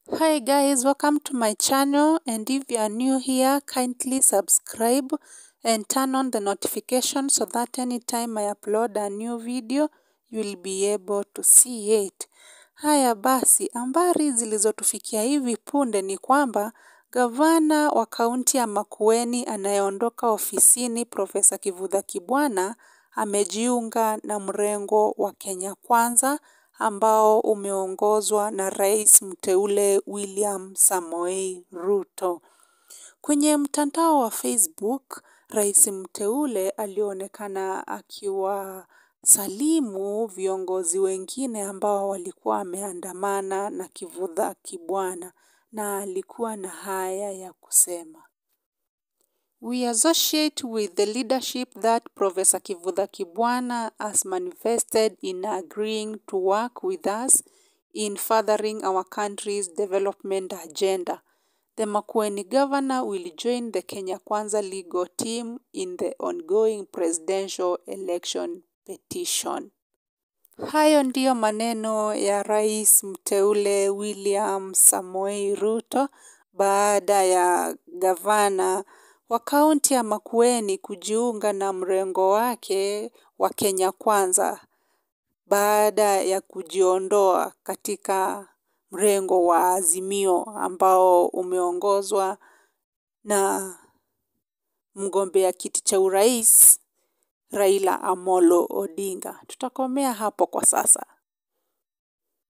Hi guys, welcome to my channel and if you are new here, kindly subscribe and turn on the notification so that anytime I upload a new video, you will be able to see it. Haya basi, habari zilizotufikia hivi punde ni kwamba gavana wa kaunti ya Makueni anayeondoka ofisini Profesa Kivutha Kibwana amejiunga na mrengo wa Kenya Kwanza ambao umeongozwa na rais mteule William Samoei Ruto. Kwenye mtandao wa Facebook, rais mteule alionekana akiwasalimu viongozi wengine ambao walikuwa wameandamana na Kivutha Kibwana na alikuwa na haya ya kusema. We associate with the leadership that Professor Kivutha Kibwana has manifested in agreeing to work with us in furthering our country's development agenda. The Makueni governor will join the Kenya Kwanza legal team in the ongoing presidential election petition. Hayo ndiyo maneno ya rais mteule William Samoei Ruto baada ya gavana wa kaunti ya Makueni kujiunga na mrengo wake wa Kenya Kwanza baada ya kujiondoa katika mrengo wa Azimio ambao umeongozwa na mgombea kiti cha urais Raila Amolo Odinga. Tutakomea hapo kwa sasa.